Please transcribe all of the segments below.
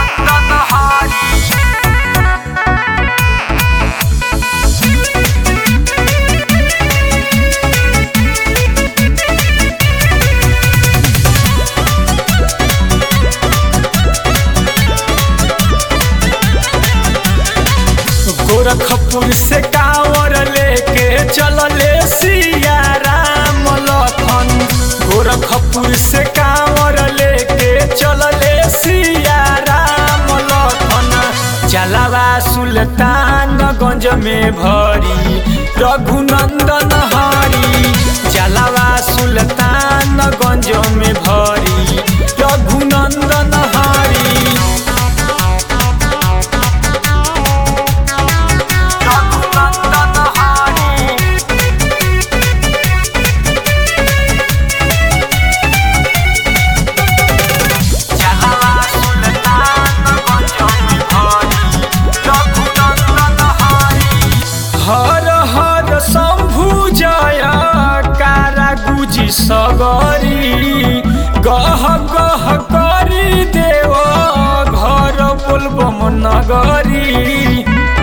रघुनंदन हरि गोरखपुर से कांवर लेके चलले सिया राम लखन गोरखपुर से कांवर लेके चलले सिया राम लखन जलावा सुल्तानगंज में भरी रघुनंदन हरी जलावा सुल्तानगंज में भरी रघुनंदन हरी रघुनंदन हरी जलावा सुल्तानगंज में भरी रघुनंदन हरी हर हर शंभु जय कारा गुजी सगरी गह गह करी देव घर बोलबम नगरी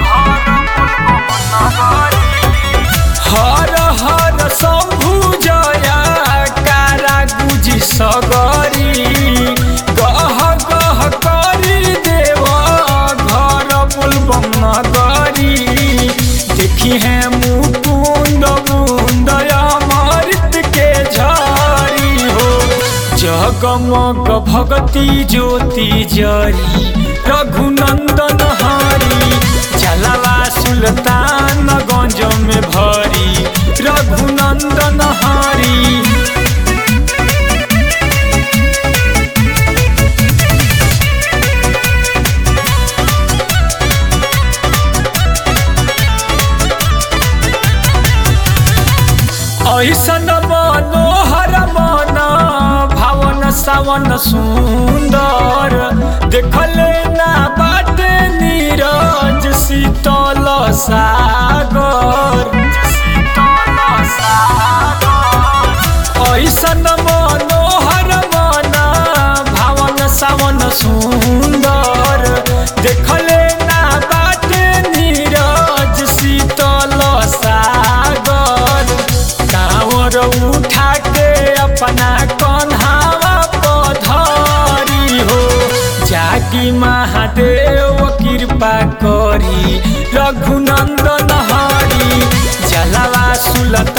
हर हर शंभु जय कारा गुजी सगरी गह गह करी देव घर बोलबम नगरी देखी है मुकुंद मुंद अमृत के झारी हो जगमग भगती ज्योति जरी रघुनंदन हरी जलावा सुल्तानगंज में भरी रघुनंदन हरी ऐसन मनोहर मन भावन सावन सुंदर देखले ना बाटे नीरज शीतल सागर ऐसन मनोहर मन भावन सावन सुंदर देखले ना बाटे नीरज शीतल सागर कांवर उठा के अपना कन्हावा पधरी हो जाकी महादेव कृपा करी रघुनंदन हरी जलावा सुलत